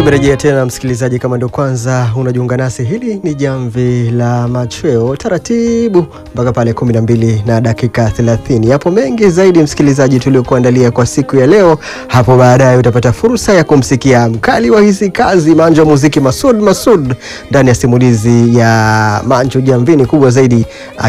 Tumerejea tena msikilizaji, kama ndo kwanza unajiunga nasi, hili ni jamvi la machweo taratibu mpaka pale 12 na dakika 30. Yapo mengi zaidi msikilizaji tuliokuandalia kwa siku ya leo. Hapo baadaye utapata fursa ya kumsikia mkali wa hizi kazi Manjo wa muziki Masud Masud ndani ya simulizi ya Manjo Jamvini, kubwa zaidi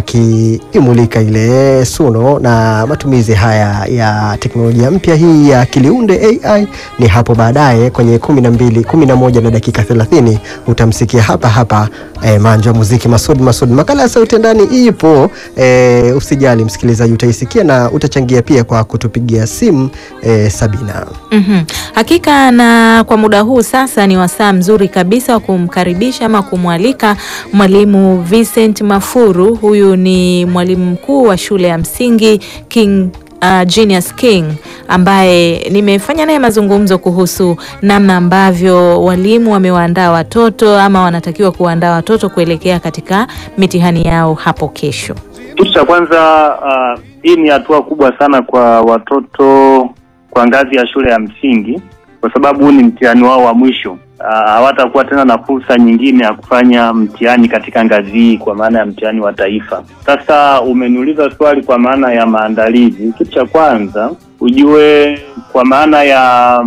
akiimulika ile suno na matumizi haya ya teknolojia mpya hii ya akiliunde AI. Ni hapo baadaye kwenye 12 11 na dakika 30 utamsikia hapa hapa eh, Manjo wa muziki Masud Masud. Makala ya sauti ndani ipo eh, usijali msikilizaji, utaisikia na utachangia pia kwa kutupigia simu eh, Sabina. Mhm. Hakika na kwa muda huu sasa ni wasaa mzuri kabisa wa kumkaribisha ama kumwalika mwalimu Vincent Mafuru. Huyu ni mwalimu mkuu wa shule ya msingi King uh, Genius King ambaye nimefanya naye mazungumzo kuhusu namna ambavyo walimu wamewaandaa watoto ama wanatakiwa kuwaandaa watoto kuelekea katika mitihani yao hapo kesho. Kitu cha kwanza uh, hii ni hatua kubwa sana kwa watoto kwa ngazi ya shule ya msingi, kwa sababu huu ni mtihani wao wa mwisho. Hawatakuwa tena na fursa nyingine ya kufanya mtihani katika ngazi hii, kwa maana ya mtihani wa taifa. Sasa umeniuliza swali kwa maana ya maandalizi. Kitu cha kwanza ujue, kwa maana ya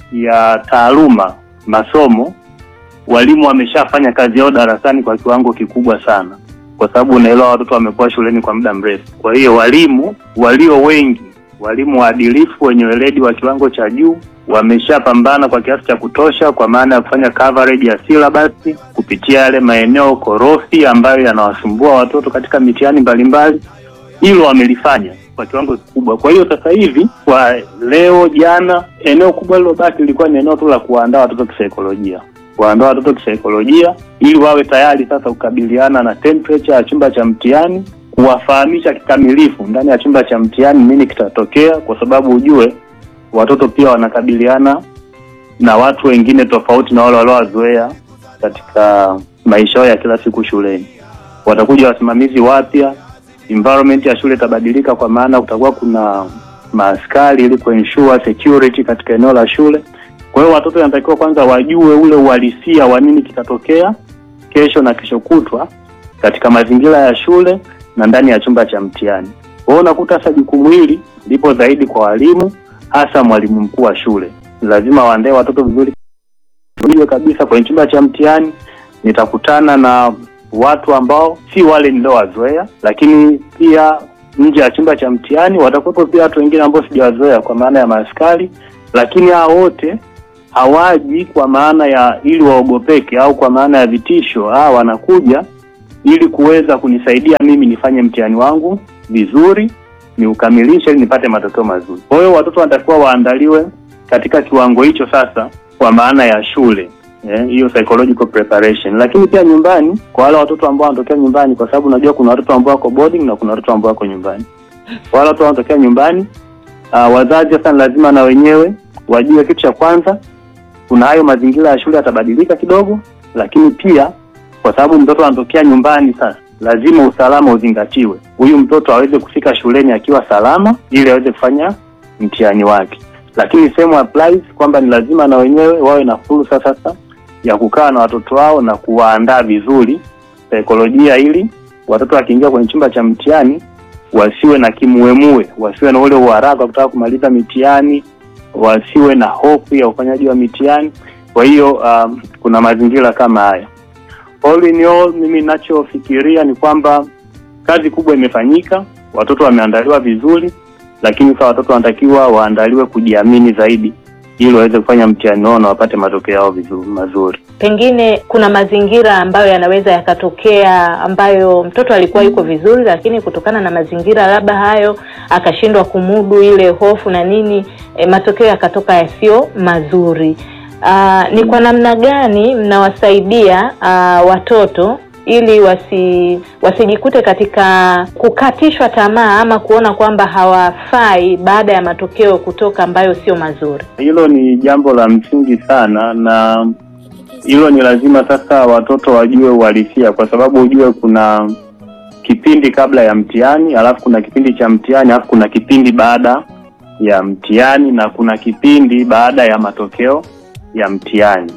ya taaluma, masomo, walimu wameshafanya kazi yao darasani kwa kiwango kikubwa sana kwa sababu unaelewa watoto wamekuwa shuleni kwa muda mrefu. Kwa hiyo walimu walio wengi, walimu waadilifu wenye weledi wa kiwango cha juu wameshapambana kwa kiasi cha kutosha, kwa maana ya kufanya coverage ya syllabus kupitia yale maeneo korofi ambayo yanawasumbua watoto katika mitihani mbalimbali. Hilo wamelifanya kwa kiwango kikubwa. Kwa hiyo sasa hivi, kwa leo, jana, eneo kubwa lilobaki lilikuwa ni eneo tu la kuwaandaa watoto kisaikolojia kuandaa watoto kisaikolojia ili wawe tayari sasa kukabiliana na temperature ya chumba cha mtihani, kuwafahamisha kikamilifu ndani ya chumba cha mtihani nini kitatokea, kwa sababu ujue watoto pia wanakabiliana na watu wengine tofauti na wale waliowazoea katika maisha yao ya kila siku shuleni. Watakuja wasimamizi wapya, environment ya shule itabadilika, kwa maana kutakuwa kuna maaskari ili kuensure security katika eneo la shule. Kwa hiyo watoto wanatakiwa kwanza wajue ule uhalisia wa nini kitatokea kesho na kesho kutwa katika mazingira ya shule na ndani ya chumba cha mtihani. Kwa hiyo unakuta sasa jukumu hili lipo zaidi kwa walimu, hasa mwalimu mkuu wa shule. Lazima waandae watoto vizuri, ujue kabisa kwenye chumba cha mtihani nitakutana na watu ambao si wale niliowazoea, lakini pia nje ya chumba cha mtihani watakuwepo pia watu wengine ambao sijawazoea, kwa maana ya maaskari, lakini hao wote hawaji kwa maana ya ili waogopeke au kwa maana ya vitisho. Ah, wanakuja ili kuweza kunisaidia mimi nifanye mtihani wangu vizuri, niukamilishe ili nipate matokeo mazuri. Kwa hiyo watoto wanatakiwa waandaliwe katika kiwango hicho sasa, kwa maana ya shule hiyo, yeah, psychological preparation. Lakini pia nyumbani, kwa wale watoto ambao wanatokea nyumbani, kwa sababu unajua kuna watoto ambao wako boarding na kuna watoto ambao wako nyumbani. Kwa wale watoto wanatokea nyumbani, uh, wazazi sasa lazima na wenyewe wajue kitu cha kwanza kuna hayo mazingira ya shule yatabadilika kidogo, lakini pia kwa sababu mtoto anatokea nyumbani, sasa lazima usalama uzingatiwe. Huyu mtoto aweze kufika shuleni akiwa salama, ili aweze kufanya mtihani wake. Lakini same applies kwamba ni lazima na wenyewe wawe na fursa sasa ya kukaa na watoto wao na kuwaandaa vizuri saikolojia, ili watoto wakiingia kwenye chumba cha mtihani wasiwe na kimuemue, wasiwe na ule uharaka kutaka kumaliza mitihani wasiwe na hofu ya ufanyaji wa mitihani. Kwa hiyo um, kuna mazingira kama haya. All in all, mimi ninachofikiria ni kwamba kazi kubwa imefanyika, watoto wameandaliwa vizuri, lakini sasa watoto wanatakiwa waandaliwe kujiamini zaidi ili waweze kufanya mtihani wao na wapate matokeo yao vizuri mazuri. Pengine kuna mazingira ambayo yanaweza yakatokea ambayo mtoto alikuwa yuko vizuri, lakini kutokana na mazingira labda hayo akashindwa kumudu ile hofu na nini, e, matokeo yakatoka yasiyo mazuri. Aa, ni kwa namna gani mnawasaidia aa, watoto ili wasi wasijikute katika kukatishwa tamaa ama kuona kwamba hawafai baada ya matokeo kutoka ambayo sio mazuri? Hilo ni jambo la msingi sana, na hilo ni lazima sasa watoto wajue uhalisia, kwa sababu ujue kuna kipindi kabla ya mtihani, alafu kuna kipindi cha mtihani, alafu kuna kipindi baada ya mtihani, na kuna kipindi baada ya matokeo ya mtihani.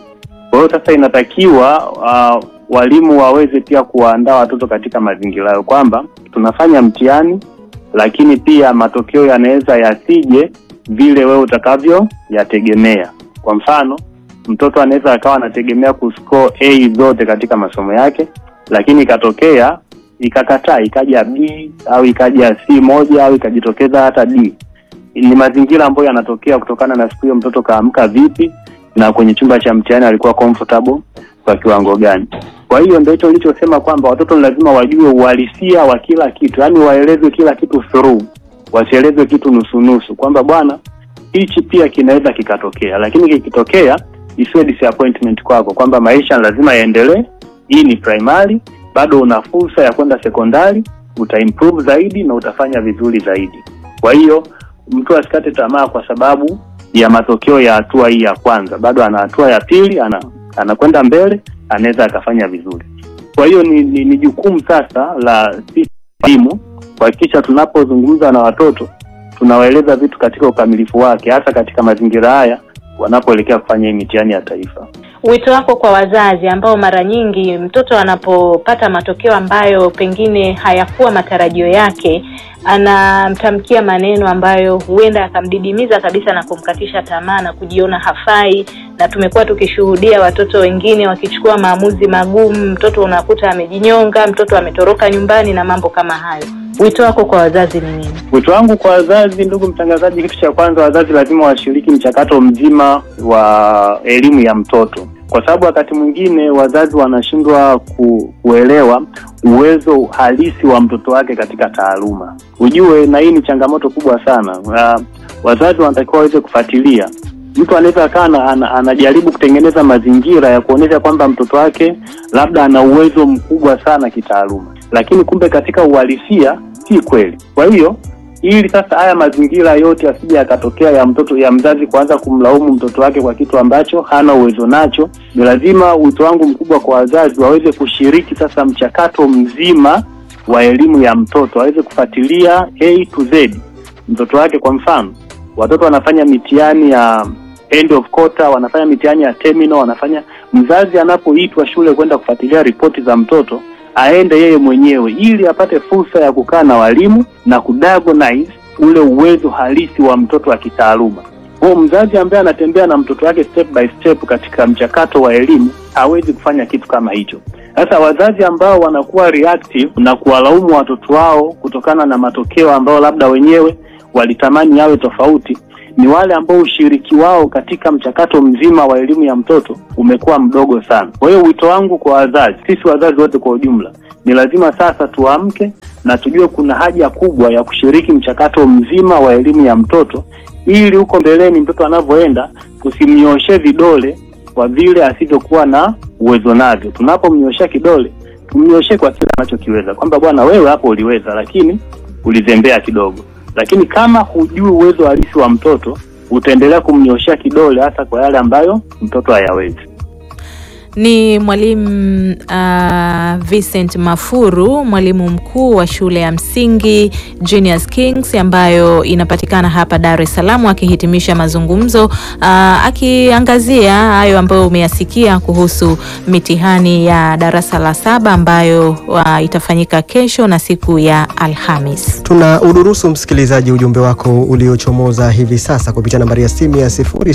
Kwa hiyo sasa inatakiwa uh, walimu waweze pia kuwaandaa watoto katika mazingira hayo, kwamba tunafanya mtihani, lakini pia matokeo yanaweza yasije vile wewe utakavyoyategemea. Kwa mfano, mtoto anaweza akawa anategemea kuscore A zote katika masomo yake, lakini ikatokea ikakataa, ikaja B au ikaja C moja au ikajitokeza hata D. Ni mazingira ambayo yanatokea kutokana na siku hiyo mtoto kaamka vipi na kwenye chumba cha mtihani alikuwa comfortable kwa kiwango gani. Kwa hiyo ndio hicho nilichosema kwamba watoto ni lazima wajue uhalisia wa kila kitu, yaani waelezwe kila kitu through, wasielezwe kitu nusu nusu, kwamba bwana, hichi pia kinaweza kikatokea, lakini kikitokea isiwe disappointment kwako, kwamba maisha lazima yaendelee. Hii ni primary, bado una fursa ya kwenda sekondari, utaimprove zaidi na utafanya vizuri zaidi. Kwa hiyo mtu asikate tamaa kwa sababu ya matokeo ya hatua hii ya kwanza, bado ana hatua ya pili, ana anakwenda mbele, anaweza akafanya vizuri. Kwa hiyo ni, ni, ni jukumu sasa la sisi walimu kuhakikisha tunapozungumza na watoto tunawaeleza vitu katika ukamilifu wake, hasa katika mazingira haya wanapoelekea kufanya hii mitihani ya taifa. Wito wako kwa wazazi ambao mara nyingi mtoto anapopata matokeo ambayo pengine hayakuwa matarajio yake, anamtamkia maneno ambayo huenda akamdidimiza kabisa na kumkatisha tamaa na kujiona hafai, na tumekuwa tukishuhudia watoto wengine wakichukua maamuzi magumu. Mtoto unakuta amejinyonga, mtoto ametoroka nyumbani na mambo kama hayo. Wito wako kwa wazazi ni nini? Wito wangu kwa wazazi, ndugu mtangazaji, kitu cha kwanza, wazazi lazima washiriki mchakato mzima wa elimu ya mtoto, kwa sababu wakati mwingine wazazi wanashindwa ku, kuelewa uwezo halisi wa mtoto wake katika taaluma. Ujue, na hii ni changamoto kubwa sana. Uh, wazazi wanatakiwa waweze kufuatilia. Mtu anaweza akawa ana, anajaribu kutengeneza mazingira ya kuonyesha kwamba mtoto wake labda ana uwezo mkubwa sana kitaaluma, lakini kumbe katika uhalisia si kweli. Kwa hiyo ili sasa haya mazingira yote yasije yakatokea ya mtoto ya mzazi kuanza kumlaumu mtoto wake kwa kitu ambacho hana uwezo nacho, ni lazima wito wangu mkubwa kwa wazazi waweze kushiriki sasa mchakato mzima wa elimu ya mtoto, waweze kufuatilia A to Z mtoto wake. Kwa mfano, watoto wanafanya mitihani ya end of quarter, wanafanya mitihani ya terminal, wanafanya mzazi anapoitwa shule kwenda kufuatilia ripoti za mtoto aende yeye mwenyewe ili apate fursa ya kukaa na walimu na kudiagnose ule uwezo halisi wa mtoto wa kitaaluma. Kwa mzazi ambaye anatembea na mtoto wake step by step katika mchakato wa elimu hawezi kufanya kitu kama hicho. Sasa wazazi ambao wanakuwa reactive na kuwalaumu watoto wao kutokana na matokeo ambayo labda wenyewe walitamani yawe tofauti ni wale ambao ushiriki wao katika mchakato mzima wa elimu ya mtoto umekuwa mdogo sana. Kwa hiyo wito wangu kwa wazazi, sisi wazazi wote kwa ujumla, ni lazima sasa tuamke na tujue kuna haja kubwa ya kushiriki mchakato mzima wa elimu ya mtoto, ili huko mbeleni mtoto anavyoenda tusimnyooshe vidole kwa vile asivyokuwa na uwezo navyo. Tunapomnyoosha kidole, tumnyooshe kwa kile anachokiweza, kwamba bwana, wewe hapo uliweza, lakini ulizembea kidogo lakini kama hujui uwezo halisi wa mtoto utaendelea kumnyoshea kidole hasa kwa yale ambayo mtoto hayawezi. Ni mwalimu uh, Vincent Mafuru, mwalimu mkuu wa shule ya msingi Genius Kings ambayo inapatikana hapa Dar es Salaam, akihitimisha mazungumzo uh, akiangazia hayo ambayo umeyasikia kuhusu mitihani ya darasa la saba ambayo uh, itafanyika kesho na siku ya Alhamis. Tuna udurusu msikilizaji ujumbe wako uliochomoza hivi sasa kupitia nambari ya simu ya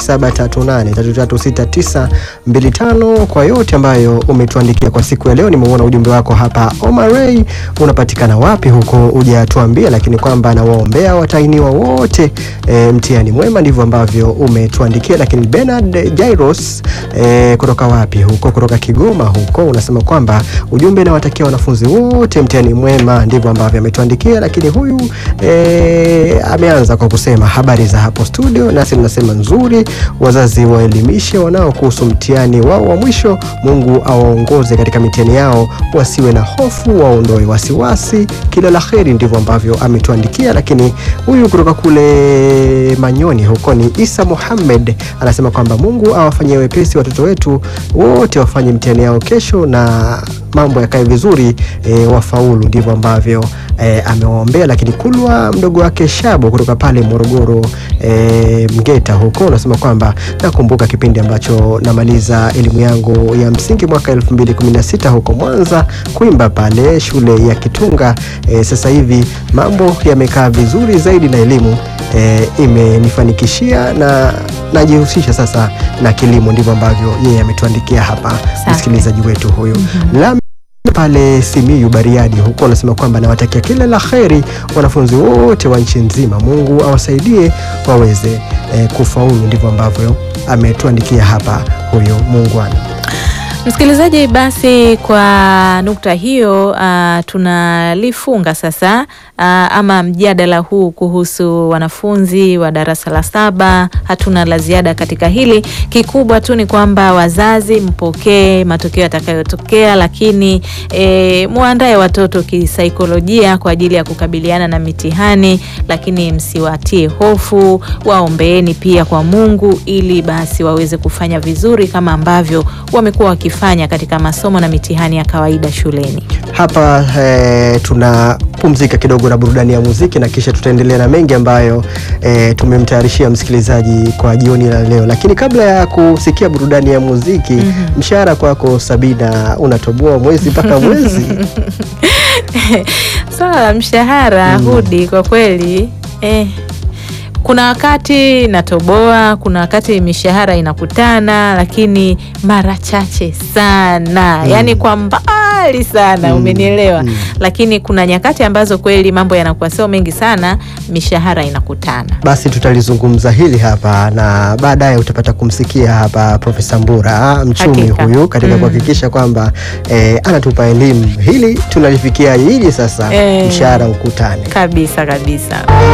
0738336925 kwa yote ambayo umetuandikia kwa siku ya leo. Nimeona ujumbe wako hapa. Omarey, unapatikana wapi huko? Hujatuambia, lakini kwamba nawaombea watainiwa wote e, mtihani mwema, ndivyo ambavyo umetuandikia. Lakini Bernard Jairos e, kutoka wapi huko? Kutoka Kigoma huko, unasema kwamba ujumbe nawatakia wanafunzi wote mtihani mwema, ndivyo ambavyo ametuandikia. Lakini huyu e, ameanza kwa kusema habari za hapo studio, nasi tunasema nzuri, wazazi waelimishe wanao kuhusu mtihani wao wa mwisho watoto. Mungu awaongoze katika mitihani yao, wasiwe na hofu, waondoe wasiwasi. Kila la heri, ndivyo ambavyo ametuandikia. Lakini huyu kutoka kule Manyoni huko ni Isa Muhammad anasema kwamba Mungu awafanyie wepesi watoto wetu wote, wafanye mitihani yao kesho na mambo yakae vizuri e, wafaulu. Ndivyo ambavyo e, amewaombea. Lakini Kulwa mdogo wake Shabo kutoka pale Morogoro e, Mgeta huko unasema kwamba nakumbuka kipindi ambacho namaliza elimu yangu ya msingi mwaka 2016 huko Mwanza kuimba pale shule ya Kitunga. E, sasa hivi mambo yamekaa vizuri zaidi na elimu e, imenifanikishia na najihusisha sasa na kilimo. Ndivyo ambavyo yeye ametuandikia hapa Safi. msikilizaji wetu huyu Lami pale Simiyu Bariadi huko anasema kwamba nawatakia kila la kheri wanafunzi wote wa nchi nzima, Mungu awasaidie waweze eh, kufaulu. Ndivyo ambavyo ametuandikia hapa huyo muungwana. Msikilizaji, basi kwa nukta hiyo uh, tunalifunga sasa uh, ama mjadala huu kuhusu wanafunzi wa darasa la saba. Hatuna la ziada katika hili. Kikubwa tu ni kwamba wazazi mpokee matokeo yatakayotokea, lakini e, muandae watoto kisaikolojia kwa ajili ya kukabiliana na mitihani, lakini msiwatie hofu, waombeeni pia kwa Mungu ili basi waweze kufanya vizuri kama ambavyo wamekuwa wakifanya katika masomo na mitihani ya kawaida shuleni. Hapa eh, tunapumzika kidogo na burudani ya muziki na kisha tutaendelea na mengi ambayo eh, tumemtayarishia msikilizaji kwa jioni la leo, lakini kabla ya kusikia burudani ya muziki mshahara kwako Sabina, unatoboa mwezi mpaka mwezi Swala la mshahara Hudi, kwa kweli eh, kuna wakati natoboa, kuna wakati mishahara inakutana, lakini mara chache sana, yaani kwa mbali sana, umenielewa? Lakini kuna nyakati ambazo kweli mambo yanakuwa sio mengi sana, mishahara inakutana. Basi tutalizungumza hili hapa na baadaye utapata kumsikia hapa Profesa Mbura mchumi Hakika. huyu katika Mm. kuhakikisha kwamba eh, anatupa elimu. Hili tunalifikia hili sasa, Eh. mshahara ukutane. Kabisa kabisa.